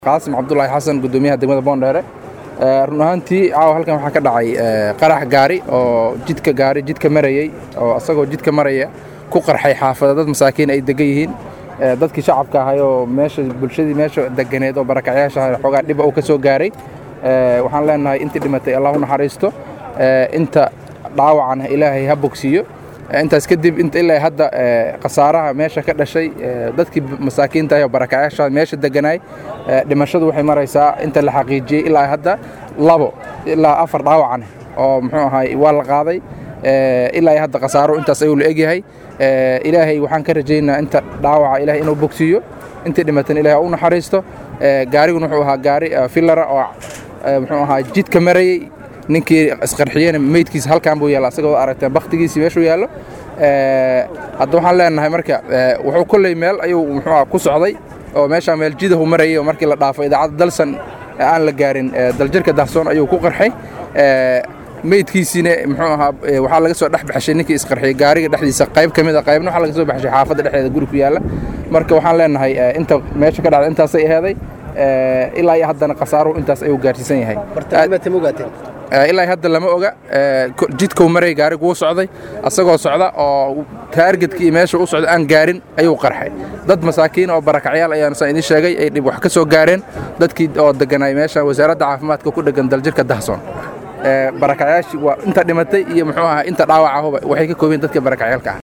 qaasim cabdulaahi xasan gudoomiyaha degmada boondheere run ahaantii caawa halkan waxaa ka dhacay qarax gaari oo jidka gaari jidka marayey oo asagoo jidka maraya ku qarxay xaafada dad masaakiin ay degan yihiin dadkii shacabka ahay oo meesha bulshadii meesha deganeed oo barakacyaasha ahay xoogaa dhiba uu ka soo gaaray waxaan leenahay intii dhimatay allah u naxariisto inta dhaawacana ilaahay ha bogsiiyo intaas kadib ilaa hadda khasaaraha meesha ka dhashay dadkii masaakiinta ah oo barakacyaasha meesha deganaay dhimashadu waxay maraysaa inta la xaqiijiyey ilaa hadda labo ilaa afar dhaawacan oo muxuu ahaay waa la qaaday ilaa hadda khasaaro intaas ayuu la egyahay ilaahay waxaan ka rajaynaa inta dhaawaca ilahay inuu bogsiiyo intii dhimatan ilahay u naxariisto gaariguna wuxuu ahaa gaari filara oo muxuu ahaa jidka marayey ninkii isqarxiyena meydkiisa halkan buu yaalla asagoo aragteen bakhtigiisii meeshuu yaallo hadda waxaan leenahay marka wuxuu kolley meel ayuu muxuu ku socday oo meeshaa meel jidahu marayay oo markii la dhaafo idaacadda dalsan aan la gaarin daljirka dahsoon ayuu ku qarxay meydkiisiina muxuu ahaa waxaa laga soo dhex baxshay ninkii isqarxiyey gaariga dhexdiisa qayb ka mid a qaybna waxaa laga soo baxshay xaafadda dhexdeeda guri ku yaalla marka waxaan leenahay inta meesha ka dhacda intaasay aheeday ilaa iyo haddana khasaaruhu intaas ayuu gaarsiisan yahay ilaa hadda lama oga jidkuu maray gaarigu wuu socday asagoo socda oo taargetkii meesha u socda aan gaarin ayuu qarxay dad masaakiin oo barakacyaal ayaan saan idiin sheegay ay dhib wax ka soo gaareen dadkii oo deganay meesha wasaaradda caafimaadka ku dhegan daljirka dahsoon barakacyaashii waa inta dhimatay iyo muxuu ahaa inta dhaawacahuba waxay ka koobeen dadka barakacyaalka ah